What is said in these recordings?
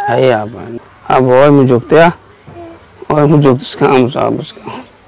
haye aaba aaba way ma joogtay ah way ma joogto iska aamus aaba iska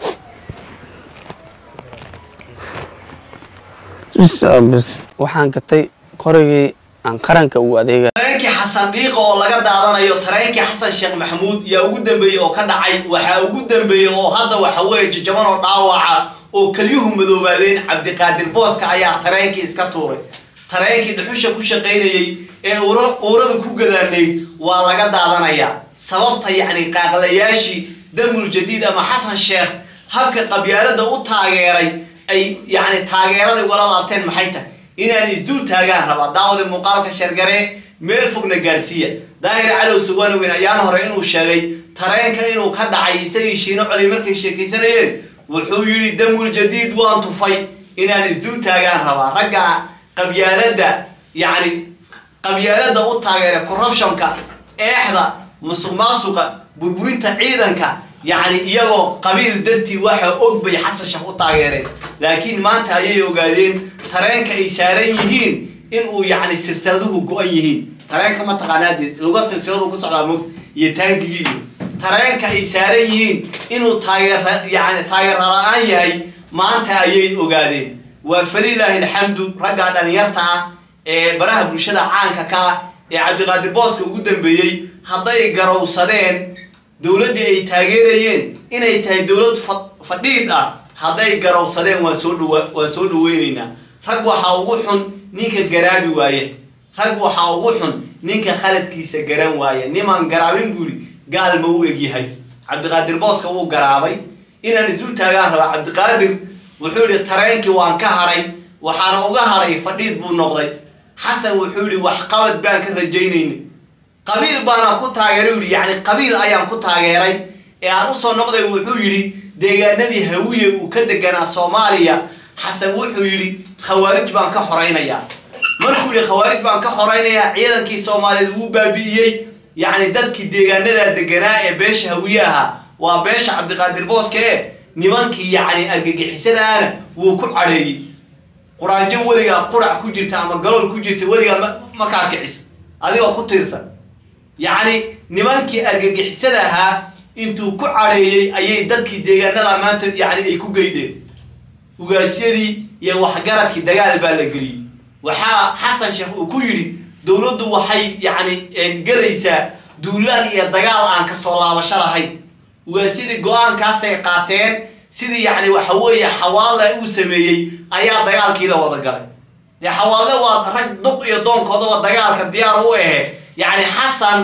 bis aabis waxaan gatay qorigii aan qaranka ugu adeega tareenkii xasan dhiiqa oo laga daadanayo tareenkii xasan sheekh maxamuud yaa ugu dambeeyey oo ka dhacay waxaa ugu dambeeyey oo hadda waxa weeye jajaban oo dhaawaca oo kelyuhu madoobaadeen cabdiqaadir booska ayaa tareenkii iska tuuray tareenkii dhuxusha ku shaqaynayey ee uura- uurada ku gadaanayd waa laga daadanayaa sababta yacni qaaqlayaashii damul jadiid ama xasan sheekh habka qabyaalada u taageeray ay yacni taageeraday wala laabteen maxay tahay inaan isdul taagaan rabaa daawada muuqaalka shargare meel fogna gaadhsiiya daahir calow suwaanoweyn ayaan hore inuu sheegay tareenka inuu ka dhacay isagii shiino colay markay sheekaysanayeen wuxuu yidhi damul jadiid waan tufay inaan isdul taagaan rabaa ragga qabyaalada yacni qabyaalada u taageera corruptionka eexda musuq maasuqa burburinta ciidanka yacni iyagoo qabiil dartii waxa og bay xasan sheekh u taageereen laakiin maanta ayay ogaadeen tareenka ay saaran yihiin inuu yacni silsiladuhu go-an yihiin tareenka mataqaanaa dee luga silsiladu ku socdaa mog iyo taangigii iyo tareenka ay saaran yihiin inuu taageera yacni taageera la-aan yahay maanta ayay ogaadeen waa falilaahi alxamdu raggaa dhalinyarta ah ee baraha bulshada caanka ka ah ee cabdiqaadir booska ugu dambeeyey hadday garowsadeen dowladdii ay taageerayeen inay tahay dowlad fa- fadhiid ah hadday garowsadeen waan soo dhawa waan soo dhaweyneynaa rag waxaa ugu xun ninka garaabi waaye rag waxaa ugu xun ninka khaladkiisa garan waaye nimaan garaabin buu yidhi gaal ma u egyahay cabdiqaadir booska wuu garaabay inaan isul taagaan raba cabdiqaadir wuxuu yidhi tareenkii waan ka hadhay waxaana uga hadhay fadhiid buu noqday xasan wuxuu yidhi waxqabad baan ka rajaynayna qabiil baana ku taageeray yidhi yacni qabiil ayaan ku taageeray ee aan usoo noqday wuxuu yidhi deegaanadii hawiye uu ka deganaa soomaaliya xasan wuxuu yidhi khawaarij baan ka xoraynayaa markuu yidhi khawaarij baan ka xoraynayaa ciidankii soomaaliyeed wuu baabi'iyey yacni dadkii deegaanadaa deganaa ee beesha hawiye ahaa waa beesha cabdiqaadir booske ee nimankii yacni argagixisadaana wuu ku cadheeyey quraanjo weligaa qurac ku jirta ama galool ku jirta weligaa ma- ma kaa kicis adigoo ku tiirsan yacni nimankii argagixisada ahaa intuu ku cadheeyey ayay dadkii deegaanada maanta yacni ay ku geydheen ugaasyadii iyo waxgaradkii dagaal baa la geliyey waxaa xasan sheekh uu ku yidhi dowladdu waxay yacni gelaysaa duulaan iyo dagaal aan kasoo laabasho lahayn ugaasyadii go-aankaasay qaateen sidii yacni waxa weeye xawaalla uu sameeyey ayaa dagaalkii la wada galay dee xawaalle waa rag duq iyo doonkoodaba dagaalka diyaar u ahe yacni xasan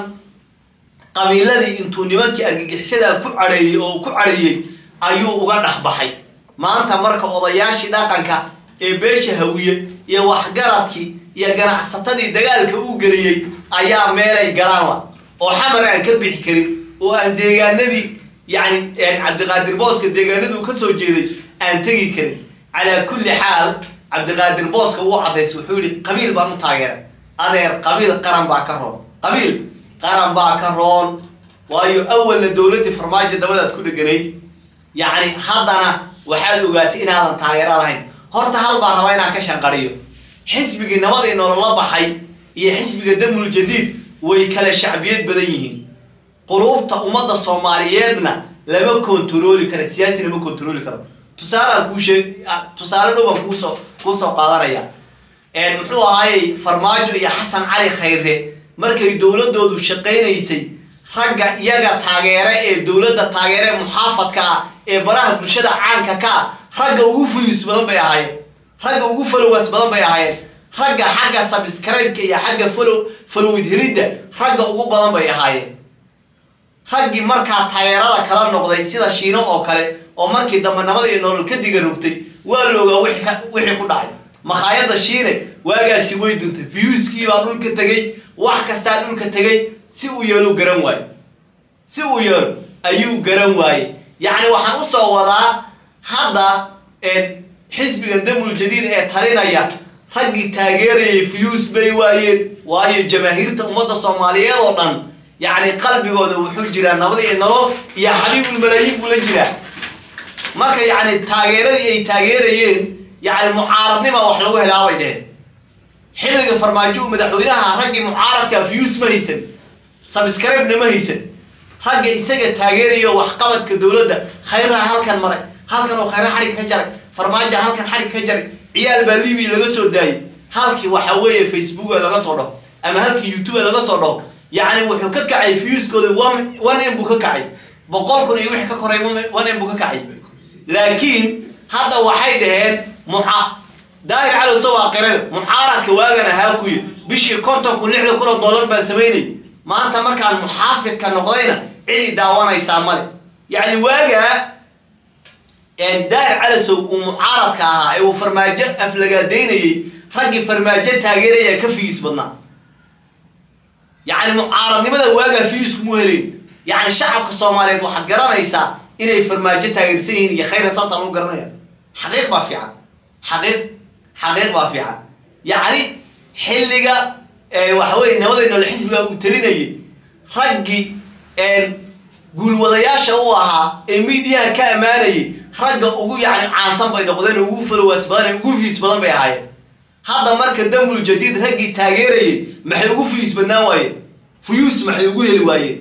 qabiiladii intuu nimankii argagixisadaa ku cadheeyey oo uu ku cadheeyey ayuu uga dhex baxay maanta marka odayaashii dhaqanka ee beesha hawiye iyo waxgaradkii iyo ganacsatadii dagaalka u geliyey ayaa meelay galaan la oo xamar aan ka bixi karin oo aan deegaanadii yacni cabdiqaadir booska deegaanaduu ka soo jeeday aan tegi karin calaa kulli xaal cabdiqaadir booska wuu cadays wuxuu yihi qabiil baan u taageeray adeer qabiil qaran baa ka roon qabiil qaran baa ka roon waayo awalna dowladdii farmaajo dabadaad ku dheganayd yacni haddana waxaad ogaatay inaadan taageero lahayn horta hal baan rabaa inaan ka shanqariyo xisbigii nabadii nolola baxay iyo xisbiga damul jadiid way kala shacbiyad badan yihiin quluubta ummadda soomaaliyeedna lama kontarooli karo siyaasi lama kontarooli karo tusaalaan kuu sheeg tusaale dhow baan kuusoo kuusoo qaadanaya muxuu ahaayey farmaajo iyo xasan cali khayre markay dowladoodu shaqaynaysay ragga iyaga taageere ee dowladda taageere muxaafadka ah ee baraha bulshada caanka ka ah ragga ugu fuyus badan bay ahaayeen ragga ugu followers badan bay ahaayeen ragga xagga subscribe-ka iyo xagga follow followid helidda ragga ugu badan bay ahaayeen raggii markaa taageerada kala noqday sida shiino oo kale oo markii dambe nabada iyo nolol ka diga rogtay waa loogaa wixii ka- wixii ku dhacay makhaayadda shiine waagaasi way duntay viewskii baa dhulka tegey wax kastaa dhulka tegey si uu yeelu garan waaye si uu yeelo ayuu garan waaye yacni waxaan usoo wadaa hadda xisbiga damul jadiid ee talinaya raggii taageerayay views bay waayeen waayo jamaahiirta ummadda soomaaliyeed oo dhan yacni qalbigooda wuxuu jiraa nabad iyo nolol iyo xabiibulmalaayiin buu la jiraa marka yacni taageeradii ay taageerayeen yacni mucaaradnima wax lagu helaabay dheheen xilliga farmaajo uu madaxweynaha raggii mucaaradka views ma haysan sabscribe-na ma haysan ragga isaga taageerayo waxqabadka dowladda khayraha halkan maray halkan oo khayra xadhigga ka jaray farmaajo halkan xadhigga ka jaray ciyaal baa libiya laga soo daayay halkii waxa weeye facebook laga soo dhaho ama halkii youtube laga soo dhaho yacni wuxuu ka kacay viewskooda one one m buu ka kacay boqol kun iyo wixii ka koray one m buu ka kacay laakiin hadda waxay dhaheen muca daahir calowso waa qirayo mucaaradka waagan ahaa kuyi bishii konton kun lixdan kun oo dollar baan samaynay maanta markaan muxaafidka noqdayna cidi daawanaysaa male yacni waagaa daahir calasow uu mucaaradka ahaa ee uu farmaajo aflagaadaynayey raggii farmaajo taageeraya ka fiis badnaa yacni mucaaradnimada waagaa fiisku mu helayn yacni shacabka soomaaliyeed waxaad garanaysaa inay farmaajo taageersan yihiin iyo khayra saasaan u garanaya xaqiiq baa fiican xaqiiq xaqiiq baa fiican yacni xilliga waxa weye nabada noole xisbiga uu talinayay raggii guulwadayaasha u ahaa ee miidiyaha ka ammaanayay ragga ugu yacni caansan bay noqdeen ugu falowaas badan ugu fiis badan bay ahaayeen hadda marka damul jadiid raggii taageerayay maxay ugu fiis badnaan waayeen fuyuus maxay ugu heli waayeen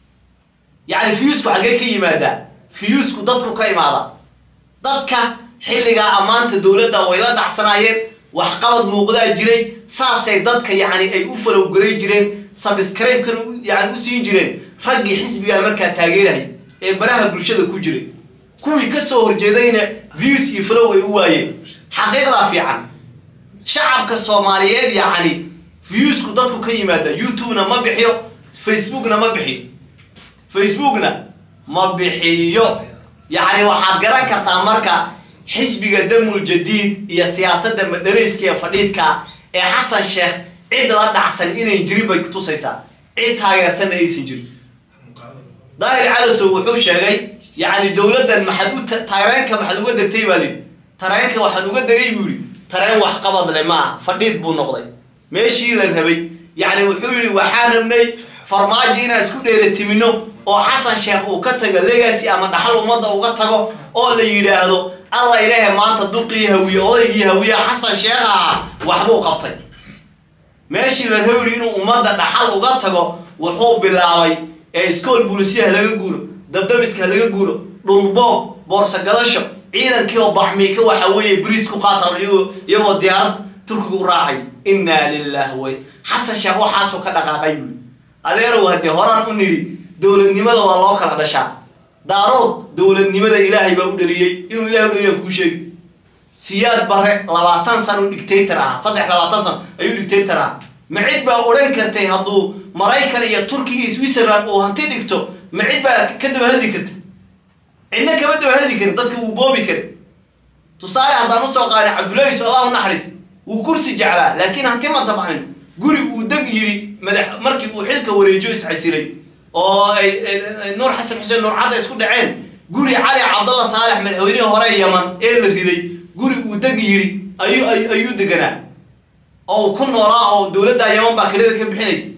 yacni fiyuusku xaggee ka yimaadaa fiyuusku dadku ka imaada dadka xilligaa ammaanta dowladda way la dhacsanaayeen waxqabad muuqdaa jiray saasay dadka yacni ay u falowgaray jireen sabscribe-kana yani u siin jireen raggii xisbigaa markaa taageerahay ee baraha bulshada ku jiray kuwii ka soo horjeedayna views iyo flow ay u waayeen xaqiiqdaa fiican shacabka soomaaliyeed yacni viewsku dadku ka yimaada youtube-na ma bixiyo facebookna ma bixiyo facebookna ma bixiyo yacni waxaad garan kartaa marka xisbiga damul jadiid iyo siyaasadda madhalayska ee fadhiidka ee xasan sheekh cid la dhacsan inay jirin bay kutusaysaa cid taageersanna aysan jirin daahir calasow wuxuu sheegay yacni dowladdan maxaad u tareenka maxaad uga degtay baa lihi tareenka waxaan uga degay buu yihi tareen waxqabad le ma aha fadhiid buu noqday meeshii la rabay yacni wuxuu yihi waxaan rabnay farmaajo inaan isku dheeratimino oo xasan sheekh uu ka tago legacy ama dhaxal ummadda uga tago oo la yidhaahdo alla ilaahe maanta duqii hawiye odaygii hawiye xasan sheekh ahaa waxbuu qabtay meeshii la rabi inuu ummadda dhaxal uga tago wuxuu bilaabay ee iskool bulisiya ha laga guuro dabdabiska ha laga guuro dhulboob boorso gadasho ciidankii oo bacmiika waxa weeye bariis ku qaata iyagoo diyaarad turkiga u raacay innaa lilah wey xasan sheekh waxaasuu ka dhaqaaqay buli adeerow haddee horaan u nidhi dowladnimada waa loo kala dhashaa daarood dowladnimada ilaahay baa u dhaliyey inuu ilahay u dhaliyaan kuu sheegi siyaad bare labaatan san u dictator ahaa saddex labaatan san ayuu dictator ahaa ma cid baa odhan kartay hadduu maraykan iyo turkiga iyo switzerland uu hanti dhigto ma cid baa ka daba hadli karta cidna kama daba hadli karin dadka wuu boobi kari tusaale haddaan usoo qaadin cabdullahi yusuf allah u naxariis wuu kursi jeclaa laakiin hanti ma tabcanin guri uu deg yidhi madax markii uu xilka wareejo iscasilay oo ay nuur xasan xuseen nuur cadda isku dhaceen guri cali cabdalla saalex madaxweynihii hore yaman ee la riday guri uu deg yidhi ayuu ayuu deganaa oo uu ku noolaa oo dowladda yaman baa kelida ka bixinaysa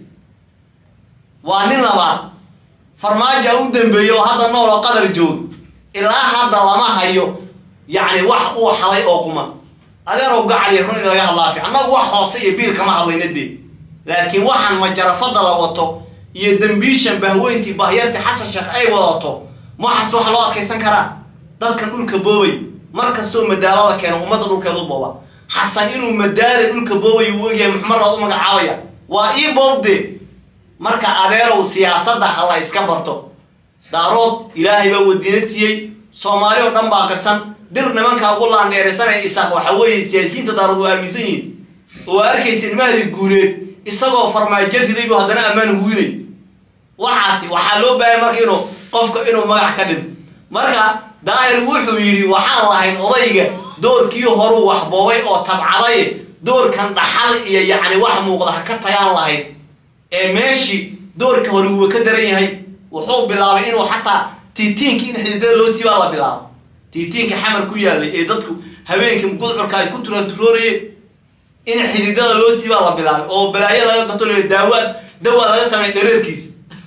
waa nin labaad farmaaja u dambeeyey oo hadda nool oo qadar jooga ilaa hadda lama hayo yacni wax uu xalay oo quman adeerow gacaliya run in laga hadlaa fiican annagu wax hoose iyo biil kama hadlayna dee laakiin waxaan majarafada la wato iyo dembiishan bahweyntii bahyartii xasan sheekh ay wadato maxas wax loo adkaysan karaa dadkan dhulka boobay mar kastoo madaalo la keeno ummadda dhulkeedu booba xasan inuu madaale dhulka boobay uu ogyahay maxmar laad u magacaabaya waa ii boobde marka adeerow siyaasadda ha la iska barto daarood ilaahay baa wadiinad siiyey soomaali oo dhan baa qirsan dir nimankaa ugu laandheeraysanaya isaaq waxa weeye siyaasiyiinta daarood waa aaminsan yihiin oo arkaysa ilmahadii guuleed isagoo farmaajo riday buu haddana ammaan huwinay waxaasi waxaa loo baahaya marka inuu qofka inuu magac ka dhinto marka daahir wuxuu yidhi waxaan lahayn odayga doorkii horuu wax boobay oo tabcaday doorkan dhaxal iyo yacni wax muuqda ha ka tagaan lahayd ee meeshii doorka hore wuu ka daran yahay wuxuu bilaabay inuu xataa tiitiinka in xididada loo siibaa la bilaabo tiitiinka xamar ku yaalay ee dadku habeenka gudcurka ay ku turaturoonayeen in xididada loo siibaa la bilaabay oo balaayo laga gato l daawaad dawaa laga sameey dhareerkiisa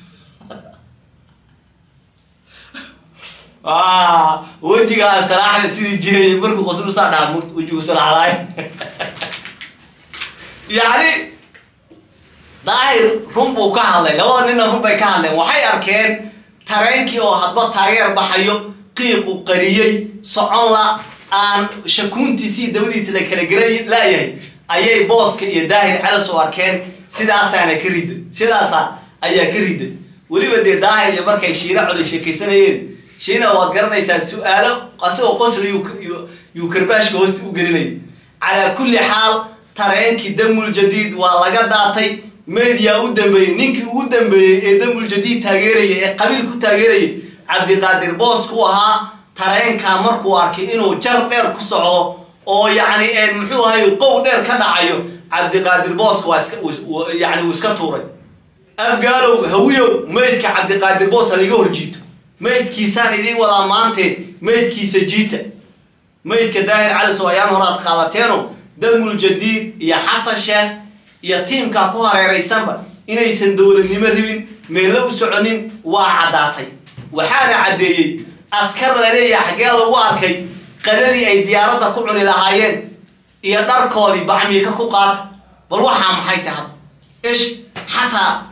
wejigaa salaaxda sidii jiray markuu qoslu saa dhaca wejigu salaaxdaay yacni daahir run buu ka hadlay labada ninna run bay ka hadleen waxay arkeen tareenkii oo hadba taageer baxayo qiiqu qariyey socon la aan shakuuntiisii dabadiisa la kala garan laayahay ayay booska iyo daahir calas u arkeen sidaasaana ka rida sidaasa ayaa ka rida weliba dee daahir iyo markay shiina coli sheekaysanayeen shiina waad garanaysaa su-aalo asagoo qosla yuu karbaashka hoosta u gelinay calaa kulli xaal tareenkii damul jadiid waa laga daatay media u dambeeyey ninkii ugu dambeeyey ee damul jadiid taageeraya ee qabiil ku taageeraya cabdiqaadir boos ku ahaa tareenkaa markuu arkay inuu jar dheer ku socdo oo yacni muxuu ahay qow dheer ka dhacayo cabdiqaadir booska waa iska yani wuu iska tuuray abgaalow hawiyow meydka cabdiqaadir boos ha liga horjiito meydkiisaan idiin wadaa maante meydkiisa jiita meydka daahir calisow ayaan horaad qaadateeno damul jadiid iyo xasan sheekh iyo tiimkaa ku hareeraysanba inaysan dowladnimo rabin meello u soconin waa caddaatay waxaana caddeeyey askar la leeyahay xaggee lagu arkay qadadii ay diyaaradda ku cuni lahaayeen iyo dharkoodii bacmiika ku qaata bal waxaa maxay tahay ish xataa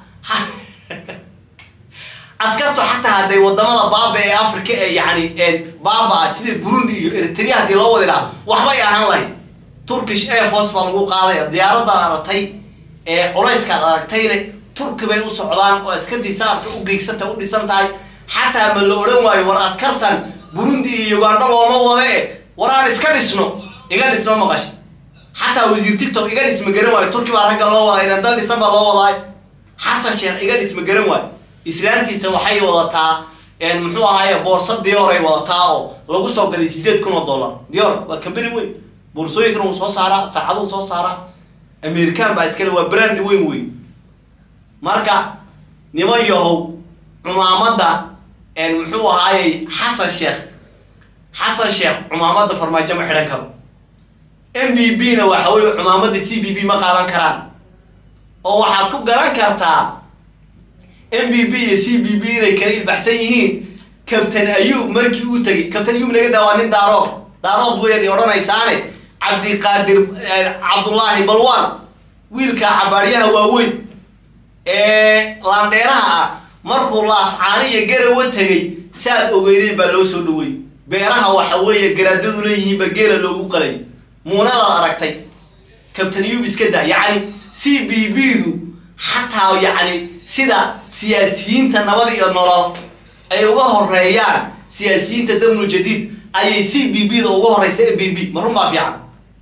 askartu xataa hadday wadamada baaba ee africa ee yani baaba sida burundi iyo eritrea haddii loo wadi lahaa waxbay ahaan lahayd turkish air force baa lagu qaadaya diyaaradaad aragtay ee culayskaad aragtayne turki bay u socdaan oo askartii saarta u geegsanta u dhisan tahay xataa ma la odhan waayo war askartan burundi iyo ugandho looma wada e war aan iska dhisno iga dhisma maqash xataa wasiir tictok iga dhisma garan waayo turki baa ragga loo waday inan dal dhisan baa loo wadaay xasan sheekh iga dhisma garan waayo islaantiisa waxay wadataa muxuu ahaaye boorsa dior ay wadataa oo lagu soo gaday sideed kun oo dollar dior waa company weyn boorsooyinkan wuu soo saaraa saacaduu soo saaraa american baa iskale waa brand weyn weyn marka niman yahow cumaamadda muxuu ahaayey xasan sheekh xasan sheekh cumaamadda farmaajo ma xidhan karo m b b na waxa weye cumaamadda c b b ma qaadan karaan oo waxaad ku garan kartaa m b b iyo c b b inay kala ilbaxsan yihiin kabtan ayuub markii uu tegay kabtan ayuub naga daa waa nin daarood daarood weyd odhanaysaane cabdiqaadir cabdullaahi balwan wiilka cabaaryaha waaweyn ee laandheeraha ah markuu laascaani iyo garawa tegay saad ogeydeen baa loo soo dhaweeyey beeraha waxa weeye garaadadu leeyihiinba geela loogu qalay muunadaad aragtay kabtan ayuub iska daa yacni c b b du xataa yacni sida siyaasiyiinta nabad iyo nolol ay uga horeeyaan siyaasiyiinta damul jadiid ayay c b b da uga horeysa m b b ma run baa fiican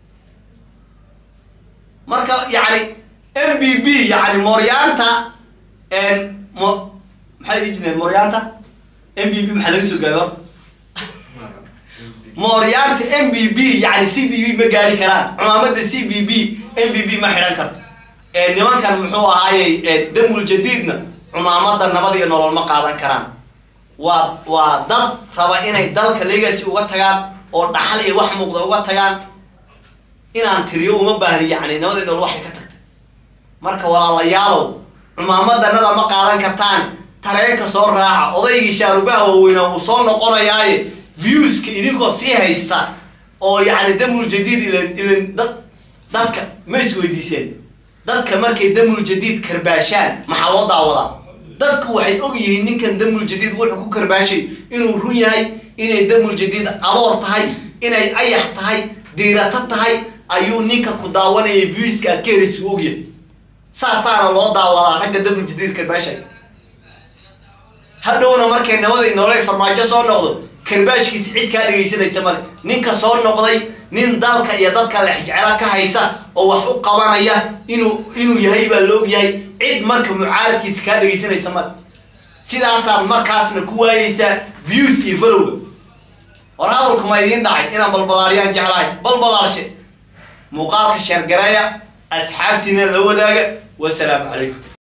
marka yacni m b b yacni mooryaanta mo maxay dhihi jireen mooryaanta m b b maxaa laga soo gaabay horta mooryaanta m b b yacni c b b ma gaari karaan cumaamadda c b b m b b ma xidhan karto nimankan muxuu ahaayey damul jadiidna cumaamadda nabad iyo nolol ma qaadan karaan waa waa dad raba inay dalka legacy uga tagaan oo dhaxal iyo wax muuqda uga tagaan inaan tiriyo uma baahni yacni nabad iyo nolol waxay ka tagtay marka walaalayaalow cumaamaddanada ma qaadan kartaan tareenka soo raaca odaygii shaarubaha waaweyna uu soo noqonayaaye viewska idinkoo sii haysta oo yacni damul jadiid ilan ilan dad dadka ma isweydiiseen dadka markay damul jadiid karbaashaan maxaa loo daawadaa dadku waxay og yihiin ninkan damul jadiid wuxuu ku karbaashay inuu run yahay inay damul jadiid aboor tahay inay ayax tahay diirato tahay ayuu ninka ku daawanaya viewska aad ka helaysa u ogyahay saasaana loo daawadaa ragga damul jadiid karbaashay hadhowna markay nabadii nololay farmaajo soo noqdo karbaashkiisi cid kaa dhegaysanaysa male ninka soo noqday nin dalka iyo dadka lexjecelo ka haysa oo wax u qabanaya inuu inuu yahay baa la og yahay cid marka mucaaradkiisa kaa dhegaysanaysa male sidaasaad markaasna ku waayeysaa views iyo falowga war hadalku ma idiin dhacay inaan balbalaaryaan jeclahay balbalaarshe muuqaalka sheergareeya asxaabtiina la wadaaga wasalaamu calaykum